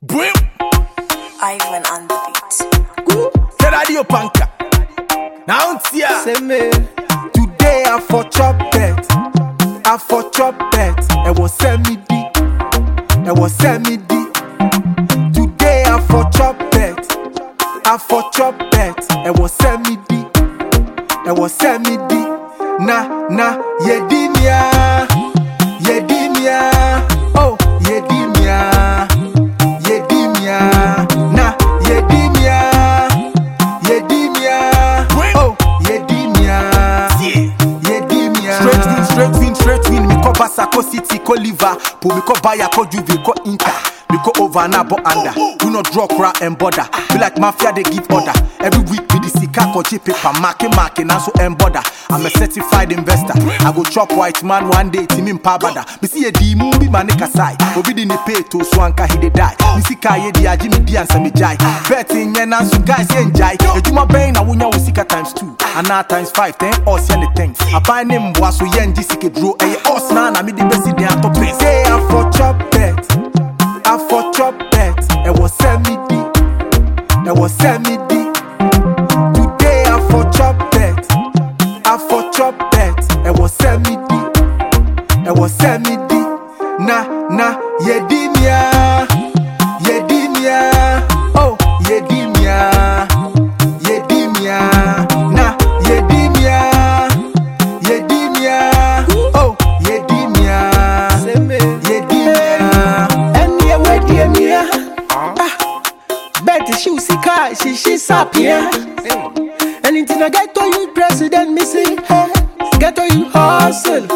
Brim. Ivan on the beat. Get radio panka. Now it's here. Say me, today I for chop bet, I for chop bet. It was send me di, it was send me di. Today I for chop bet, I for chop bet. It was send me di, it was send me di. Na na yedimia, yedimia, oh yedimia, yedimia, na yedimia. Yedimia, oh, Yedimia, Yeah. Yedimia. Straight win, straight win, straight win. Me ko Barca, ko City, ko Liverpool. Me ko Bayern, ko Juve, ko Inter. Me ko over na bo under. Do not draw crowd and border. Be like mafia, they give order. Every week me the sika ko cheap paper, marking, marking, and so and border. I'm a certified investor. I go chop white man one day, team in pabada. Me see a D movie, man, nigga side. Obi di ne pay to swanka, he dey die. Me see kaye di aji me di ansa me jai. Betting yen and some guys yen jai. Ejuma bang na wunya wo sika times two. And now times five, ten us yen the thing. I buy name was so yen di sike draw. Eh, us na na me di besi de ato pay. Say I for chop bet, I for chop bet. It was send me di, it was send me di. Today I for chop bet, I for chop bet. It was send me di, it was send me di. Na na Yedimia, Yedimia, oh Yedimia, Yedimia, na Yedimia. Yedimia, oh Yedimia, Yedimia. ɛneɛ wadie mia bet hyew sika a hyehye sapea ɛne nti na gɛtɔ you president me se gɛtɔ you hosel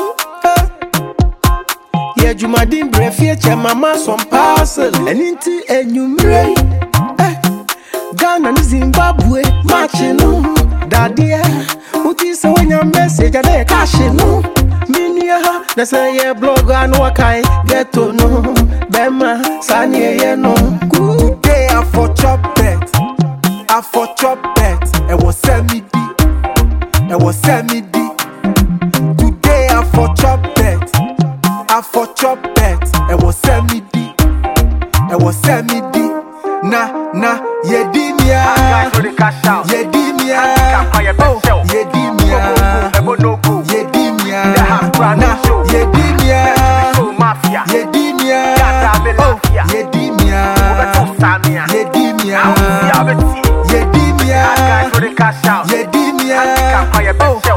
yɛ adwumaden berɛ fie kyɛ mama som parcel ɛne nti anwummerɛ yi eh, ghana ne zimbabwe makye no dadeɛ woti sɛ woanya message a dɛ yɛka hye no menua ha na sɛ yɛ blog a na wɔkae gɛto no bɛma saa ne ɛyɛ no Kuu. Today I for chop bet, I for chop bet. It was send me di, it was send me di. Today I for chop bet, I for chop bet. It was send me di, it was send me di. Na na Yedimia, Yedimia, oh Yedimia, Yedimia, na Yedimia. Yedimia, oh Yedimia, Yedimia, Yedimia, Yedimia, oh